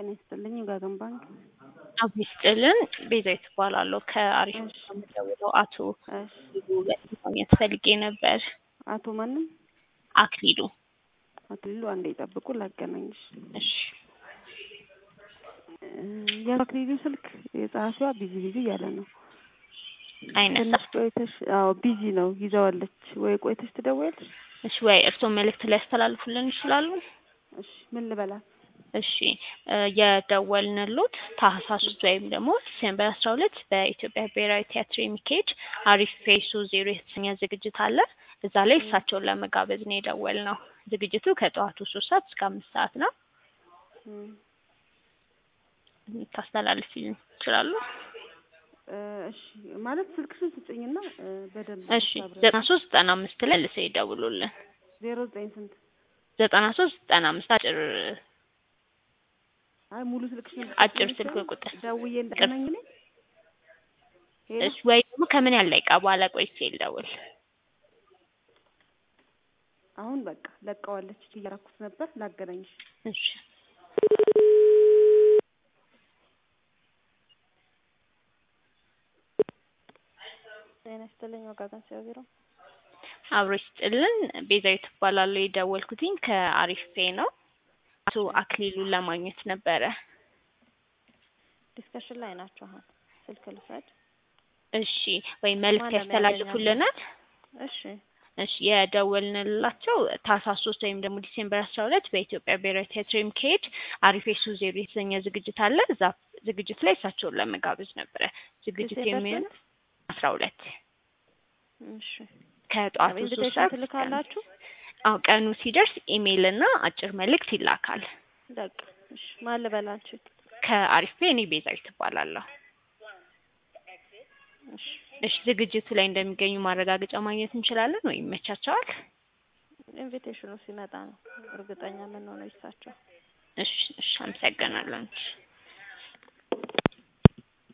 ጤና ይስጥልኝ ወጋገን ባንክ። አብ ይስጥልን ቤዛዊት እባላለሁ ከአሪፍ የምደውለው አቶ እሺ ማግኘት ፈልጌ ነበር። አቶ ማንም አክሊሉ አክሊሉ አንዴ ይጠብቁ ላገናኝሽ። እሺ የአክሊሉ ስልክ የጸሐፊዋ ቢዚ ቢዚ እያለ ነው። አይነሳ ትንሽ ቆይተሽ አዎ ቢዚ ነው ይዘዋለች ወይ ቆይተሽ ትደውያለሽ? እሺ ወይ እርስዎ መልእክት ሊያስተላልፉልን ይችላሉ? እሺ ምን ልበላት? እሺ እ የደወልንሎት ታህሳስ ውስጥ ወይም ደግሞ ዲሴምበር አስራ ሁለት በኢትዮጵያ ብሔራዊ ቲያትር የሚካሄድ አሪፍ ፌሱ ዜሮ የተሰኘ ዝግጅት አለ። እዛ ላይ እሳቸውን ለመጋበዝ ነው የደወልነው። ዝግጅቱ ከጠዋቱ ሶስት ሰዓት እስከ አምስት ሰዓት ነው። እም፣ ታስተላልፊልን ይችላሉ? እ እሺ ማለት ስልክሽን ስጭኝና እ በደንብ እሺ ዘጠና ሶስት ዘጠና አምስት ላይ ልሰው ይደውሉልን። ዜሮ ዘጠኝ ስንት? ዘጠና ሶስት ዘጠና አምስት አጭር አይ ሙሉ ስልክሽን አጭር ስልክ ቁጥር ደውዬ እንደገናኝ ነኝ። ሄሎ እሺ ወይ ደግሞ ከምን ያህል ደቂቃ በኋላ ቆይቼ ልደውል? አሁን በቃ ለቀዋለች እያረኩት ነበር ላገናኝሽ። እሺ ጤና ይስጥልኝ ወጋገን ሲያ ቢሮ አብሮ ይስጥልን ቤዛዊት እባላለሁ። የደወልኩትኝ ከአሪፍ ፔ ነው። አቶ አክሊሉን ለማግኘት ነበረ። ዲስከሽን ላይ ናቸው። አሁን ስልክ ልውሰድ። እሺ ወይ መልዕክት ማን ነው ያስተላልፉልናል? እሺ እሺ የደወልንላቸው ታህሳስ ሶስት ወይም ደግሞ ዲሴምበር አስራ ሁለት በኢትዮጵያ ብሔራዊ ቲያትር የሚካሄድ አሪፍ የሱ ዜሮ የተሰኘ ዝግጅት አለ። እዛ ዝግጅት ላይ እሳቸውን ለመጋበዝ ነበረ። ዝግጅቱ ዲሴምበር የሚሆነው አስራ ሁለት እሺ ከጠዋቱ ሶስት ኢንቪቴሽን ሰዓት እስከ ትልካላችሁ? አዎ ቀኑ ሲደርስ ኢሜይል እና አጭር መልእክት ይላካል። በቃ እሺ ማን ልበላችሁ? ከአሪፍ ፔ እኔ ቤዛዊት እባላለሁ። እሺ እሺ ዝግጅቱ ላይ እንደሚገኙ ማረጋገጫ ማግኘት እንችላለን ወይ ይመቻቸዋል? ኢንቪቴሽኑ ሲመጣ ነው እርግጠኛ የምንሆነው ይሳቸው። እሺ እሺ አመሰግናለሁ።